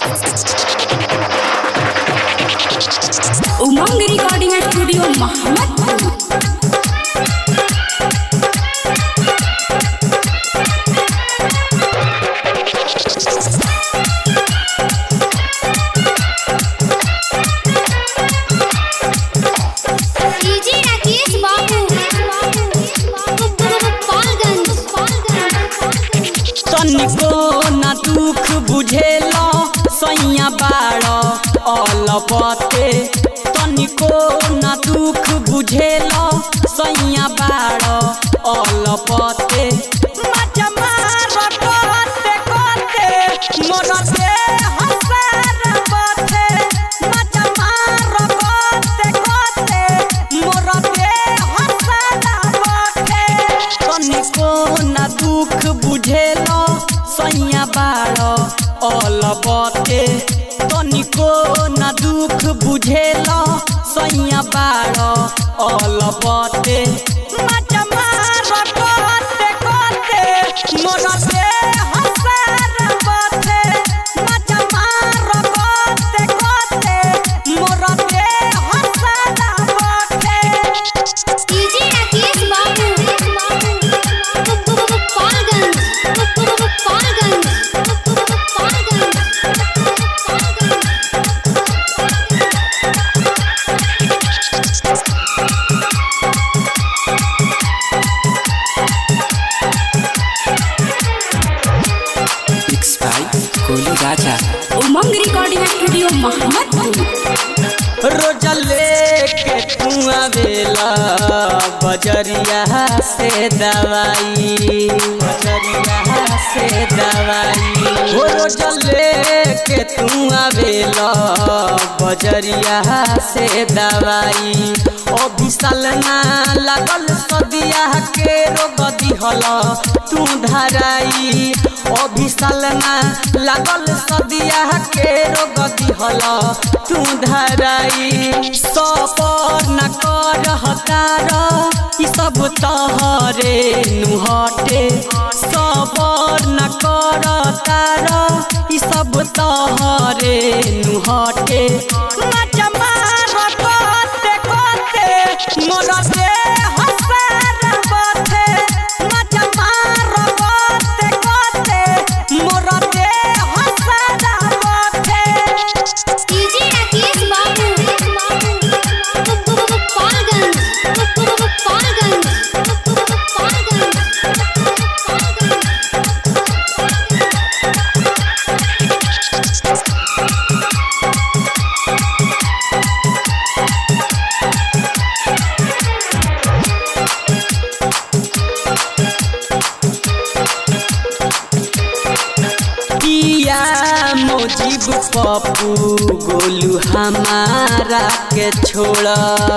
उमंग recording studio Mohammadpur DJ Rakesh Babu Gopalganj तनिको न दुख बुझेला सैया बाड़ अलपते तनिको न दुख बुझेला सैया बाड़ अलपते मजा मार कोते कोते मोर से हसार बथे मजा मार कोते कोते मोर से हसार बथे तनिको न दुख बुझेला सैया बाड़ अलबते तनिको न दुख बुझेला सैया बाड़ अलबते मजा मार कोते कोते मोर से हसार बथे मजा मार कोते कोते मोर से हसार बथे DJ Rakesh Babu Gopalganj Gopalganj mix by कोली राजा उमंग रिकॉर्डिंग स्टूडियो मोहम्मदपुर रोज लेके तू आवेला बजरिया से दवाई बजरिया से दवाई हो रोज लेके तू आवेला बजरिया से दवाई अभी साल ना लागल सदिया के रोग दिहल तू धराई अभी साल ना लागल सदिया के रोग दिहल तू धराई सपर न कर हतार ई सब तहरे नुहटे सबर न कर तार ई सब तहरे नुहटे मजा मार कोते कोते मोर से हसार बथे मजा मार कोते कोते मोर से हसार बथे डीजे राकेश बाबू गोपालगंज गोपालगंज पिया मोजीब पप्पू गोलू हमारा के छोड़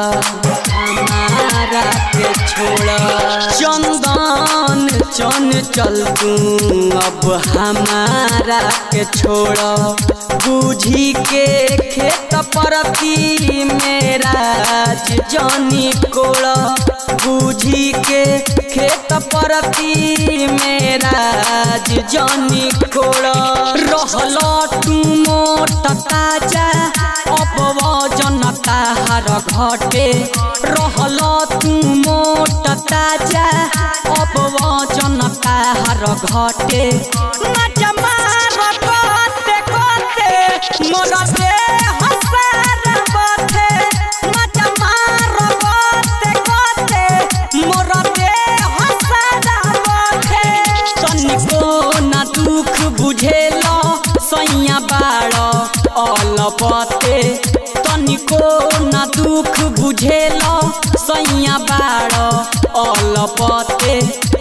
हमारा के छोड़ चंदन चन चल तू अब हमारा के छोड़ बूझी के खेत परती मेरा जनी कोड़ बूझी के खेत परती मेरा जनी कोड़ रहल तू मोट ताजा अपवजन ताहार घटे रहल तू मोट ताजा अपवजन ताहार घटे मजा मार कोते कोते मोर से हसार बथे मजा मार कोते कोते मोर से हसार बथे तनिको न दुख बुझेला सैया बाड़ अलपते तनिको न दुख बुझेला सैया बाड़ अलपते